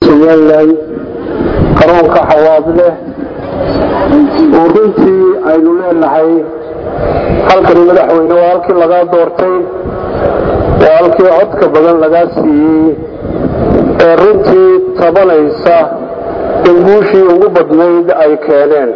somalilan garoonka xawaadleh oo runtii aynu leenahay halkani madaxweyne waa halkii lagaa doortay waa halkii codka badan lagaa siiyey ee runtii tabanaysa in guushii ugu badnayd ay keeneen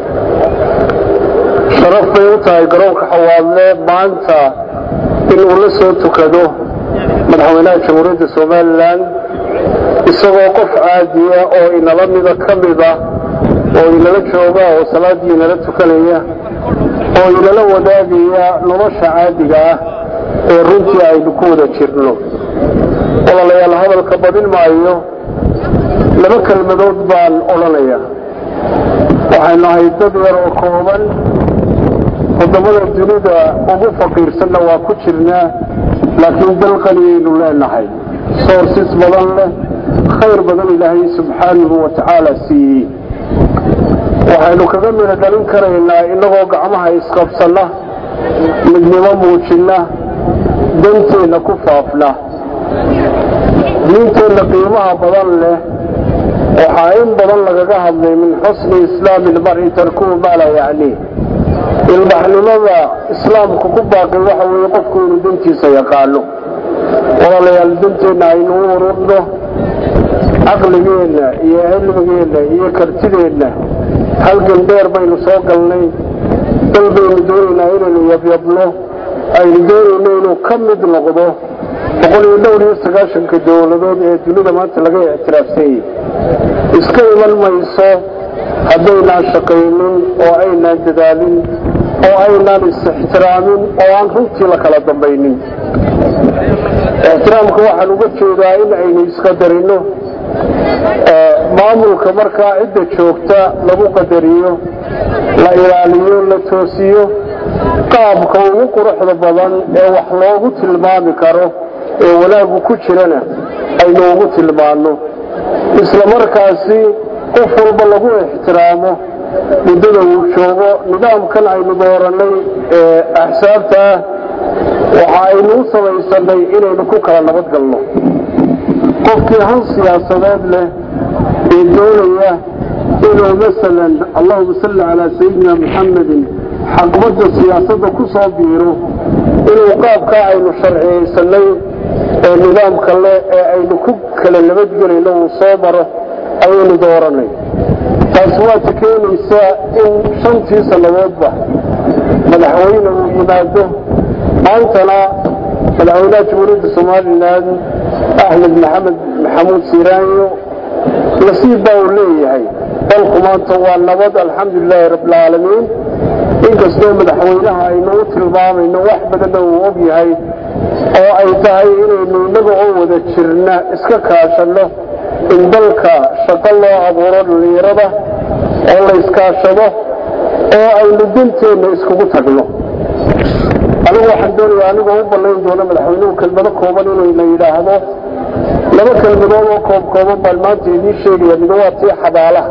sharaf bay u tahay garoonka xawaadle maanta in uu la soo tukado madaxweynaha jamhuuriyadda somalilan isagoo qof caadiya oo inala mida ka mida oo inala jooga oo salaadii inala tukanaya oo inala wadaagaya nolosha caadiga ah ee runtii aynu ku wada jirno walaalayaal hadalka badin maayo laba kelmadood baan odhanaya waxaynu ahay dad yar oo kooban wadamada dunida ugu faqiirsanna waa ku jirnaa laakiin dal qaniyaynu leenahay soorsis badan leh khayr badan ilaahay subxaanahu wa tacaala siiyey waxaynu kaga midho dhalin karaynaa innagoo gacmaha isqabsanna midnimo muujinna danteenna ku faafna diinteenna qiimaha badan leh waxaa in badan lagaga hadlay min xusni islaami ilmari tarkuhu maa laa yacniih ilbaxnimada islaamku ku baaqay waxa weeye qofku inuu dantiisa yaqaano walaalayaal danteenna aynu u ururno caqligeenna iyo cilmigeenna iyo kartideenna halgan dheer baynu soo galnay dal baynu doonaynaa inaynu yabyabno aynu doonayno inuu ka mid noqdo boqol iyo dhowr iyo sagaashanka dowladood ee dunida maanta laga ictiraafsanyay iska iman mayso haddaynaan shaqaynin oo aynaan dadaalin oo aynaan is-ixtiraamin oo aan runtii la kala dambaynin ixtiraamka waxaan uga jeedaa in aynu isqadarino maamulka markaa cidda joogta lagu qadariyo la ilaaliyo la toosiyo qaabka ugu quruxda badan ee wax loogu tilmaami karo ee wanaagu ku jirana aynu ugu tilmaanno isla markaasi qof walba lagu ixtiraamo muddada uu joogo nidaamkan aynu doorannay ee axsaabta ah waxa aynu u samaysanay inaynu ku kala nabad galno qofkii han siyaasadeed leh ee doonaya inuu masalan allahuma salli calaa sayidina muxamedin xaqbadda siyaasadda ku soo biiro inuu qaabkaa aynu sharciyaysanay ee nidaamka leh ee aynu ku kala nabadgelayno uu soo maro ayaynu dooranay taasi waata keenaysaa in shantii sannadoodba madaxweyne uu yimaado maantana madaxweynaha jamhuuriyadda somalilan axmed maxamed maxamuud siiraanyo nasiib baa uu leeyahay dalku maanta waa nabad alxamdulilaahi rabbilcaalamiin inkastoo madaxweynaha aynu u tilmaamayno wax badanna uu og yahay oo ay tahay inaynu innaga oo wada jirna iska kaashanno in dalka shaqo loo abuuro dhallinyarada oo la iskaashado oo aynu danteenna iskugu tagno anigu waxaan doonaya anigoo u ballayn doono madaxweynuhu kelmado kooban inayna yidhaahdo laba kelmadood oo koob kooban baan maanta idiin sheegaya mido waa tii xabaalaha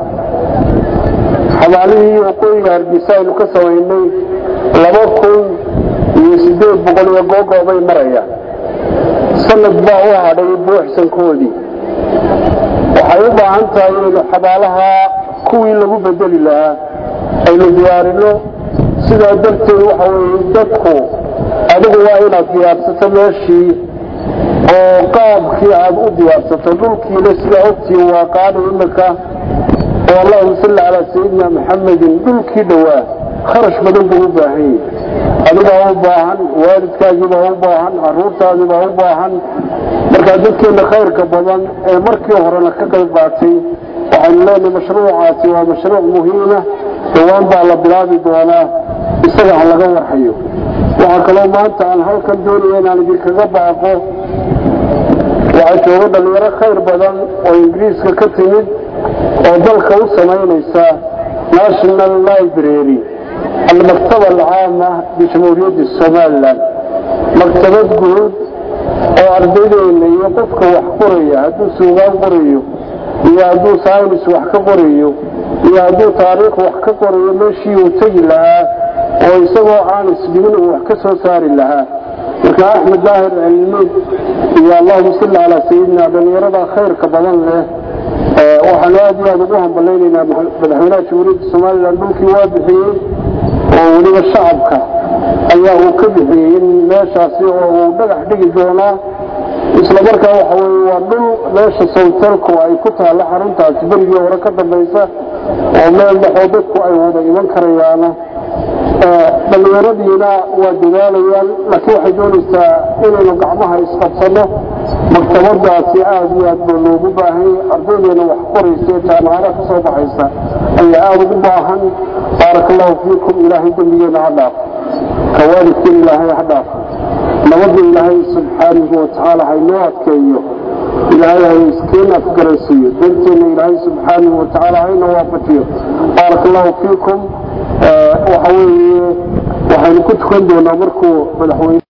xabaalihii waqooyiga hargeysa aynu ka samaynay laba kun iyo siddeed boqol iyo googoobay marayaan sanad baa u hadhay buuxsankoodii waxay u baahan tahay inaynu xabaalaha kuwii lagu bedeli lahaa aynu diyaarinno sidaa darteed waxa weeye dadku adigu waa inaad diyaarsato meeshii oo qaabkii aad u diyaarsato dhulkiina sidaa ogtii waa qaadi imika oo allahuma salli calaa sayidina maxamedin dhulkii dhowaa kharash badan buu u baahan yahy adigaa u baahan waalidkaagiibaa u baahan caruurtaadiibaa u baahan markaa dadkeenna khayrka badan ee markii horena ka qayb qaatay waxaynu leenahay mashruucaasi waa mashruuc muhiima dhowaan baa la bilaabi doonaa isaga ha laga warhayo waxaa kaloo maanta aan halkan doonaya inaan idinkaga baaqo waxaa jooga dhallinyaro khayr badan oo ingiriiska ka timid oo dalka u samaynaysa national library almaktaba alcaama bijamhuuriyadda somalilan maktabad guud oo ardaydeena iyo qofka wax qoraya hadduu suugaan qorayo iyo hadduu saynis wax ka qorayo iyo hadduu taariikh wax ka qorayo meeshii uu tegi lahaa oo isagoo aan isdhigin uu wax ka soo saari lahaa marka axmed daahir cilmi iyo allahuma salli calaa sayidina dhallinyarada khayrka badan leh waxaanu aad iyo aada ugu hambalaynaynaa madaxweynaha jamhuuriyadda somalilan dhulkii waa bixiyey oo weliba shacabka ayaa uu ka bixiyey in meeshaasi oo uu dhagax dhigi doonaa isla markaa waxa weye waa dhul meesha sawtelku ay ku taalla xaruntaasi berigii hore ka dambaysa oo meel dhexoo dadku ay wada iman karayaana dhallinyaradiina waa dadaalayaan laakiin waxay doonaysaa inaynu gacmaha isqabsano maktabadaasi aada iyo aad baa loogu baahanya ardaydeena wax qoraysa jaamacada ka soo baxaysa ayaa aada ugu baahan baaraka allahu fiikum ilaahay dembigeena ha dhaafo kawaalidkeen ilaahay ha dhaafo nabadda ilaahay subxaanahu watacaala haynoo adkeeyo ilaahay hay iskeen afgaransiiyo danteena ilaahay subxaanahu watacaala hayna waafajiyo baaraka allahu fiikum waxa weeye waxaynu ku tukan doonaa markuu madaxweyne